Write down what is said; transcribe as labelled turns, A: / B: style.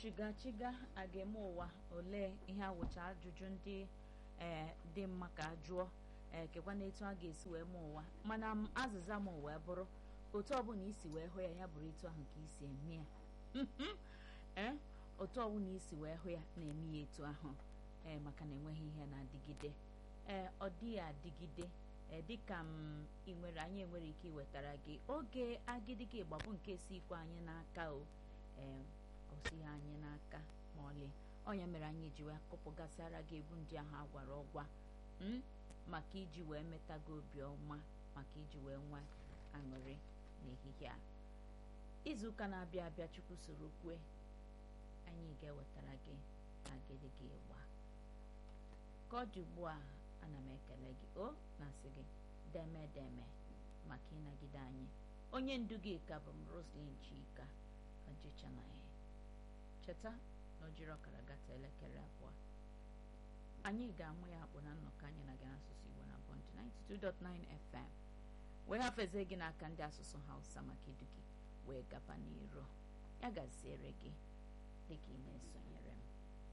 A: chiga chiga a ga-eme ụwa olee ihe awụcha ajụjụ ndị ee dị mma ka a jụọ ee kekwa na etu a ga-esi wee mee ụwa mana m azịza m wee bụrụ otu ọbụla isi wee hụ ya ya bụrụ etu ahụ ka isi eme ya ee otu ọbụla isi wee hụ ya na-eme ya etu ahụ ee maka na enweghị ihe na-adịgide ee ọ dịghị adịgide ee dịka m ị nwere anyị enwere ike iwetara gị oge agidigi ịgbapụ nke si ikwe anyị n'aka o ee osighi anyị n'aka ma ọlị ọnya mere anyị ji wee kụpụgasịara gị egwu ndị ahụ agwara ọgwa m maka iji wee meta gị obi ọma maka iji wee nwa aṅụrị n'ehihie a izuụka na-abịa abịa chukwu soro kwe anyị ga-ewetara gị agidigi ịgba ka ọ dị ugbu a ana m ekele gị o na-asị gị deme deme maka ịnagide anyị onye ndu gị ka bụ m Roslyn Chika ọjịchanaghị cheta na o jiri ọkara gata elekere abụọ anyị ga-amụ ya akpụ na nnọkọ anyị na gị n'asụsụ Igbo na Bond 92.9 FM wee hafezie gị n'aka ndị asụsụ Hausa maka idu gị wee gaba n'iro ya gaziere gị dịka ị na-esonyere m